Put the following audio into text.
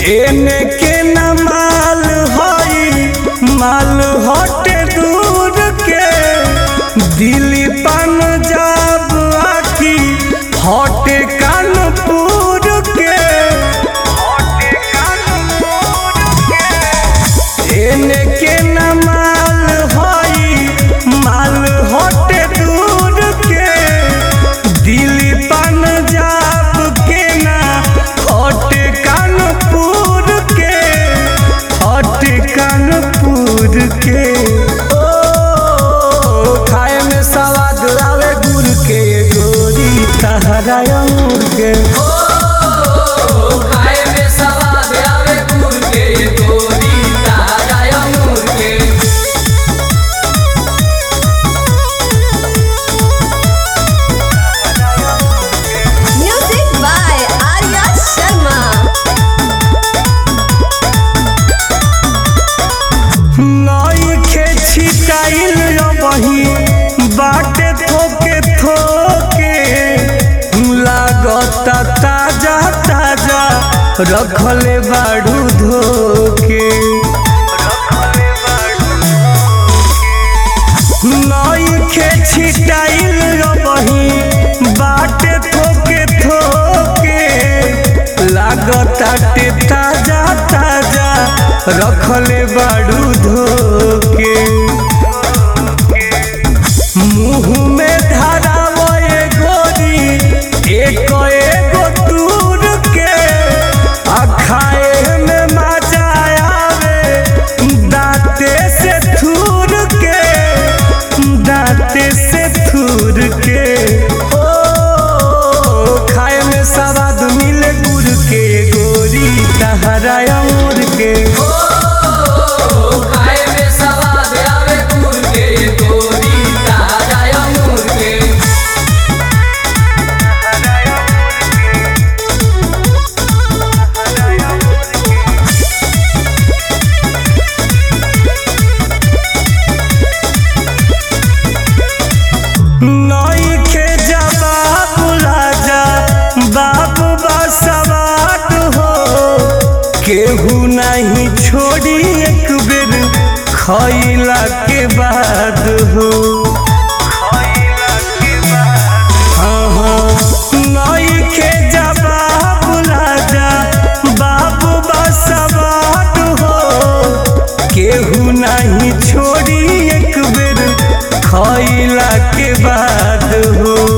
एने के न माल हई माल हटे दूर के दिल्ली पंजाब आकी हटे कानपुर के एने के न माल हई माल हटे दूर के दिल्ली पंजाब के ना हटे कानपुर के हटे कानपुर के ओ खाए में सवाद आवे गुड़ के गोरी तहरा अंगूर के खाए में सवाद आवे गुड़ के गोरी ताजा अंगूर के Music by Arya Sharma. नई के छिटाइल बही बाटे थोके थोके लागता ताजा ताजा रखले बाड़ू धोके नई के छिटाइल बही बाटे थोके थोके लागता टे ताजा ताजा रखले बाड़ू धोके मुंह में धरावे गोरी एक एगो दूर के आ खाए में मजा आवे दांते से थूर के दांते से थूर के ओ खाए में सवाद मिले गुड़ के गोरी तहरा अंगूर के खाए में सवाद आवे गुड़ के गोरी ताजा अंगूर के नई के जवाब राजा बाबू बसवाट हो केहू नहीं छोड़ी एक बेर खैला के बाद हो हाँ, हाँ, नई के जवाब राजा बाबू बसवाट हो केहू नहीं छोड़ी एक बेर खैला के बाद हो